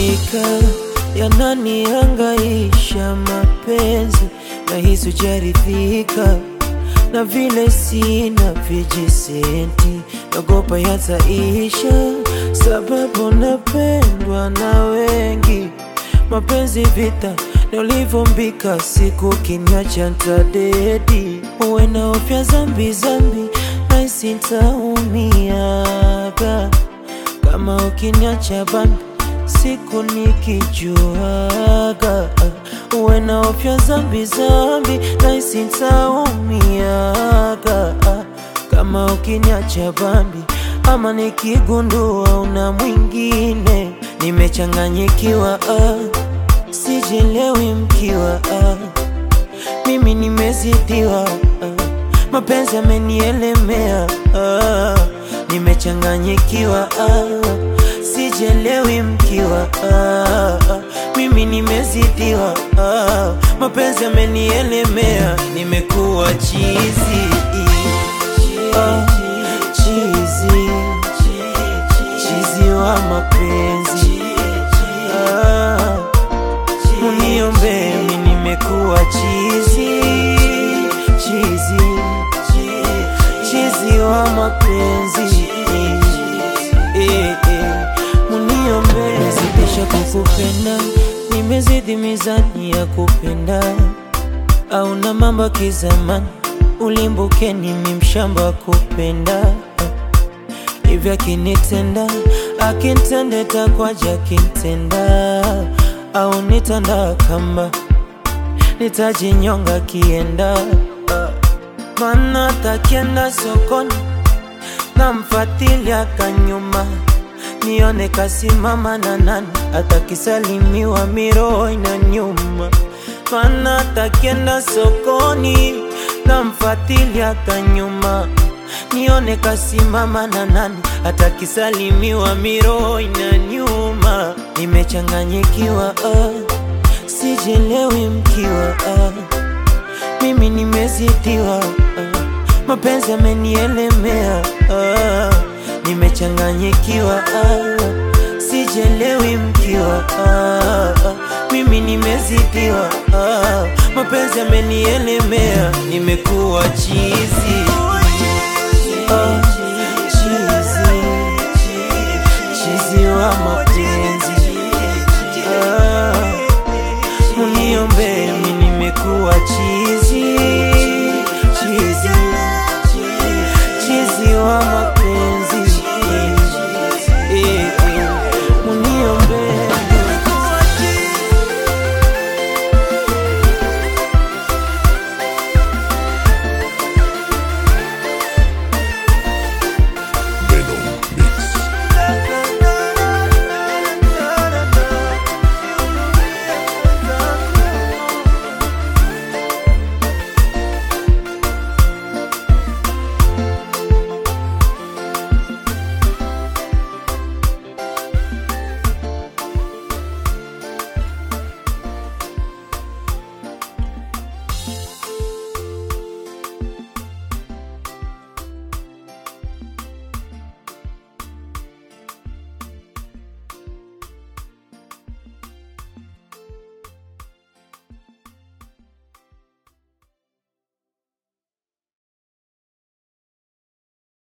Hakika yananihangaisha mapenzi, nahisi hujaridhika na vile sina vijisenti, nagopa yataisha, sababu napendwa na wengi. Mapenzi vita na ulivyombika, siku kiniacha ntadedi, uwe na ofya zambi zambi, nahisi ntaumiaga kama ukiniacha bambi siku nikijuaga, uwe na ofya zambi zambi, nahisi ntaumiaga kama ukiniacha bambi, ama nikigundua una mwingine, nimechanganyikiwa ah, sijelewi mkiwa ah, mimi nimezidiwa ah, mapenzi yamenielemea ah, nimechanganyikiwa ah, sijelewi mkiwa ah, mimi nimezidiwa ah, mapenzi yamenielemea, nimekuwa chizi ah, chizi chizi wa mapenzi ah, muniombee, mimi nimekuwa chizi chizi chizi wa mapenzi eh, eh, muniombee. Nimezidisha kukupenda, nimezidi mizani ya kupenda, au na mambo ya kizamani, ulimbuke nimi mshamba wa kupenda hivyo akinitenda akintende takwaja akintenda au nitanda kamba nitajinyonga kienda mana takienda sokoni namfatilia kanyuma nione kasimama na nani atakisalimiwa miroho ina nyuma mana takienda sokoni namfatilia kanyuma nione kasimama na nani atakisalimiwa miroho ina nyuma nimechanganyikiwa ah, sijelewi mkiwa ah, mimi nimezidiwa ah, mapenzi yamenielemea ah, nimechanganyikiwa ah, sijelewi mkiwa ah, mimi nimezidiwa ah, mapenzi yamenielemea, nimekuwa chizi